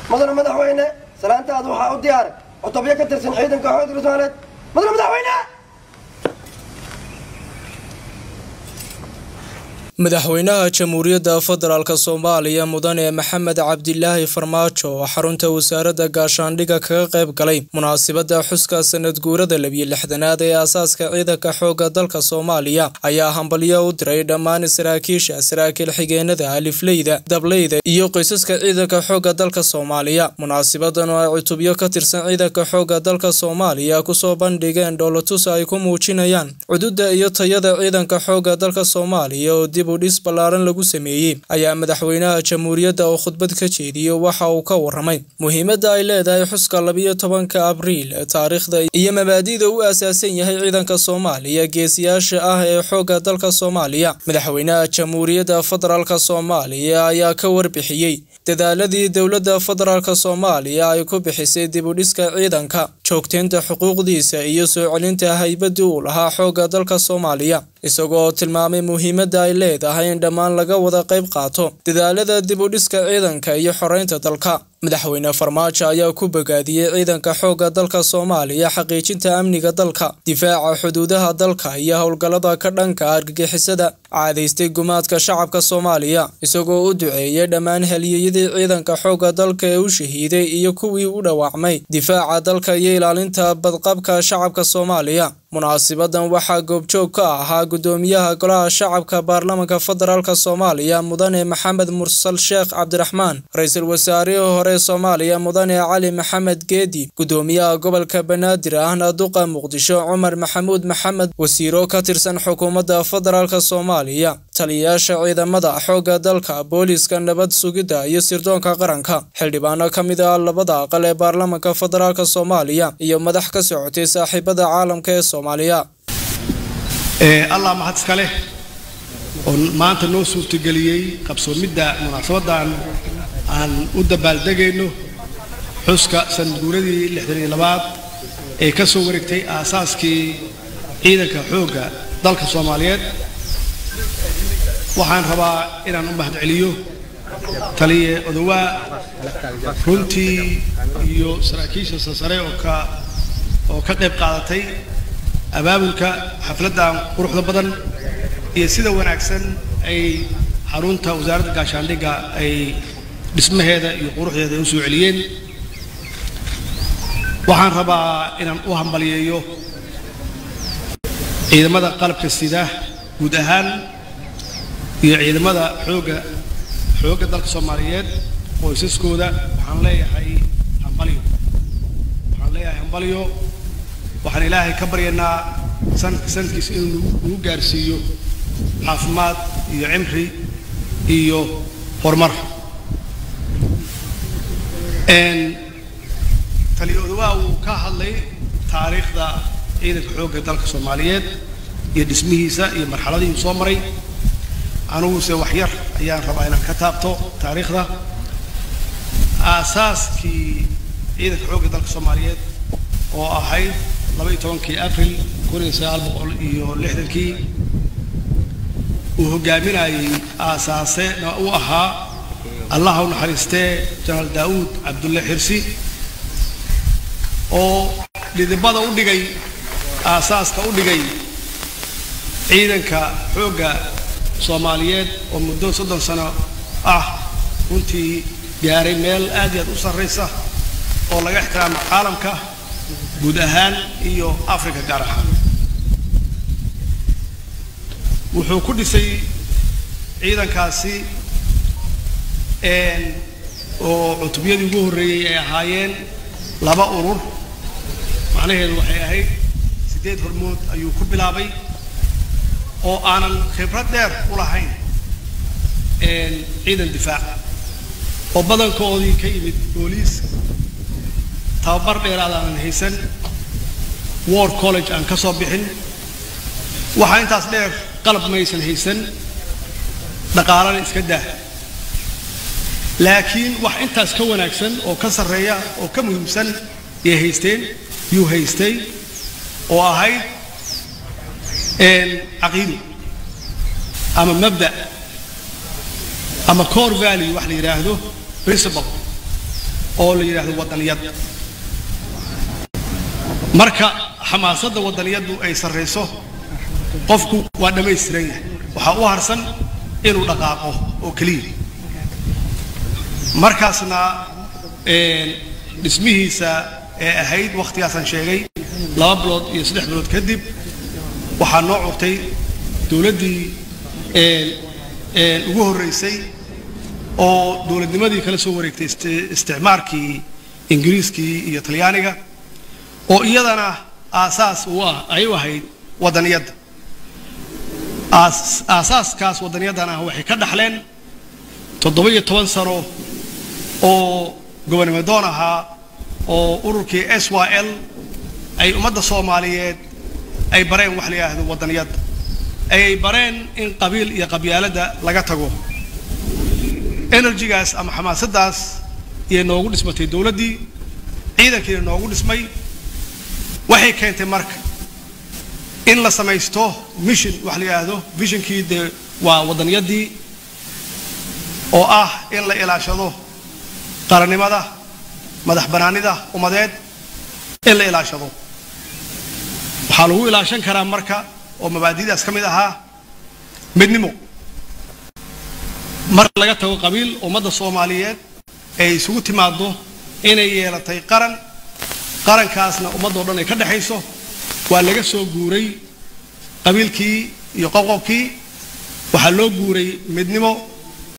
mudane madaxweyne salaantaada waxaa u diyaaray cutubyo ka tirsan ciidanka xoogga soomaaliyeed mudane madaxweyne madaxweynaha jamhuuriyadda federaalk soomaaliya mudane maxamed cabdilaahi farmaajo oo xarunta wasaaradda gaashaandhigga kaga qayb galay munaasabadda xuska sanad guurada labiyo lixdanaad ee aasaaska ciidanka xoogga dalka soomaaliya ayaa hambalyo u diray dhammaan saraakiisha saraakiil xigeenada alifleyda dableyda iyo qoysaska ciidanka xoogga dalka soomaaliya munaasabadan oo ay cutubyo ka tirsan ciidanka xoogga dalka soomaaliya kusoo bandhigeen dhoolatus ay ku muujinayaan cududa iyo tayada ciidanka xoogga dalka soomaaliya oo dib udhis ballaaran lagu sameeyey ayaa madaxweynaha jamhuuriyadda oo khudbad ka jeediyey waxa uu ka waramay muhiimadda ay leedahay xuska labiyo tobanka abriil taariikhda iyo mabaadi'da u aasaasan yahay ciidanka soomaaliya geesiyaasha ah ee xoogga dalka soomaaliya madaxweynaha jamhuuriyadda federaalk soomaaliya ayaa ka warbixiyey dadaaladii dowladda federaalk soomaaliya ay ku bixisay dib udhiska ciidanka joogteynta xuquuqdiisa iyo soo celinta haybadii uu lahaa xoogga dalka soomaaliya isagoo tilmaamay muhiimadda ay leedahay in dhammaan laga wada qayb qaato dadaalada dib u dhiska ciidanka iyo xoreynta dalka madaxweyne farmaajo ayaa ku bogaadiyey ciidanka xoogga dalka soomaaliya xaqiijinta amniga dalka difaaca xuduudaha dalka iyo howlgallada ka dhanka argagixisada caadaystay gumaadka shacabka soomaaliya isagoo u duceeyey dhammaan halyeeyadii ciidanka xoogga dalka ee u shahiiday iyo kuwii u dhawaacmay difaaca dalka iyo ilaalinta badqabka shacabka soomaaliya munaasibadan waxaa goobjoog ka ahaa gudoomiyaha golaha shacabka baarlamanka federaalk soomaaliya mudane maxamed mursal sheekh cabdiraxmaan ra-iisul wasaarihii hore soomaaliya mudane cali maxamed geedi gudoomiyaha gobolka banaadir ahna duqa muqdisho cumar maxamuud maxamed wasiiro ka tirsan xukuumadda federaalk soomaaliya taliyayaasha ciidamada xoogga dalka booliiska nabad sugidda iyo sirdoonka qaranka xildhibaano ka mid ah labada aqal ee baarlamanka federaalk soomaaliya iyo madax ka socotay saaxiibada caalamka ee soomaaliya allah mahad iska leh oo maanta noo suurtageliyey qabsoomidda munaasabaddan aan u dabaaldegayno xuska sanadguuradii lixdan iyo labaad ee ka soo wareegtay aasaaskii ciidanka xoogga dalka soomaaliyeed waxaan rabaa inaan u mahadceliyo taliye odowaa runtii iyo saraakiisha sarsare oo ka oo ka qayb qaadatay abaabulka xafladdan quruxda badan iyo sida wanaagsan ay xarunta wasaaradda gaashaandhigga ay dhismaheeda iyo quruxdeeda ay u soo celiyeen waxaan rabaa inaan u hambaliyeeyo ciidamada qalabka sida guud ahaan iyo ciidamada xoogga xoogga dalka soomaaliyeed qoysaskooda waxaan leeyahay hambalyo waxaan leeyahay hambalyo waxaan ilaahay ka baryaynaa sanadka sanadkiisa inuu nagu gaarsiiyo caafimaad iyo cimri iyo horumar taliyoodawa uu ka hadlay taariikhda ciidanka xoogga dalka soomaaliyeed iyo dhismihiisa iyo marxaladii uu soo maray aniguse wax yar ayaan rabaa inaan ka taabto taariikhda aasaaskii ciidanka xoogga dalka soomaaliyeed oo ahayd laba iyo tobankii abril kun iyo sagaal boqol iyo lixdankii uu hogaaminayay aasaasena u ahaa allaha u naxariistee jenaraal daa'uud cabdulle xirsi oo dhidibada u dhigay aasaaska u dhigay ciidanka xoogga soomaaliyeed oo muddo soddon sano ah runtii gaaray meel aad iyo aad u sarraysa oo laga ixtiraamo caalamka guud ahaan iyo africa gaar ahaan wuxuu ku dhisay ciidankaasi oo cutubyadii ugu horreeyey ay ahaayeen laba urur macnaheedu waxay ahayd siddeed hormood ayuu ku bilaabay oo aanan khibrad dheer u lahayn ciidan difaac oo badankoodii ka yimid booliis tababar dheeraad aanan haysan war college aan ka soo bixin waxaa intaas dheer qalab maysan haysan dhaqaalana iska daa laakiin wax intaas ka wanaagsan oo ka sarreeya oo ka muhiimsan yay haysteen yuu haystay oo ahayd caqiido ama mabda' ama core value wax la yidhaahdo principle oo la yidhaahdo wadaniyad marka xamaasadda wadaniyaddu ay sarrayso qofku waa dhammaystiran yahay waxaa u harsan inuu dhaqaaqo oo keliya markaasna dhismihiisa ee ahayd wakhtigaasaan sheegay laba bilood iyo saddex bilood kadib waxaa noo curtay dowladdii ugu horreysay oo dowladnimadii kala soo wareegtay isticmaarkii ingiriiskii iyo talyaaniga oo iyadana aasaas u ah ay u ahayd wadaniyadda aasaaskaas wadaniyadan ah waxay ka dhaxleen toddoba iyo toban sano oo gobonimadoon ahaa oo ururkii s y l ay ummadda soomaaliyeed ay bareen wax la yidhaahdo wadaniyadda ay bareen in qabiil iyo qabyaaladda laga tago enerjigaas ama xamaasaddaas iyay noogu dhismatay dowladdii ciidankiina noogu dhismay waxay keentay marka in la samaysto mission wax la yidhaahdo visionkii dee waa wadaniyadii oo ah in la ilaashado qarannimada madax bannaanida ummadeed in la ilaashado waxaa lagu ilaashan karaa marka oo mabaadi'daas ka mid ahaa midnimo marka laga tago qabiil ummadda soomaaliyeed ay isugu timaaddo inay yeelatay qaran qarankaasna ummaddoo dhan ay ka dhexayso waa laga soo guuray qabiilkii iyo qoqobkii waxaa loo guuray midnimo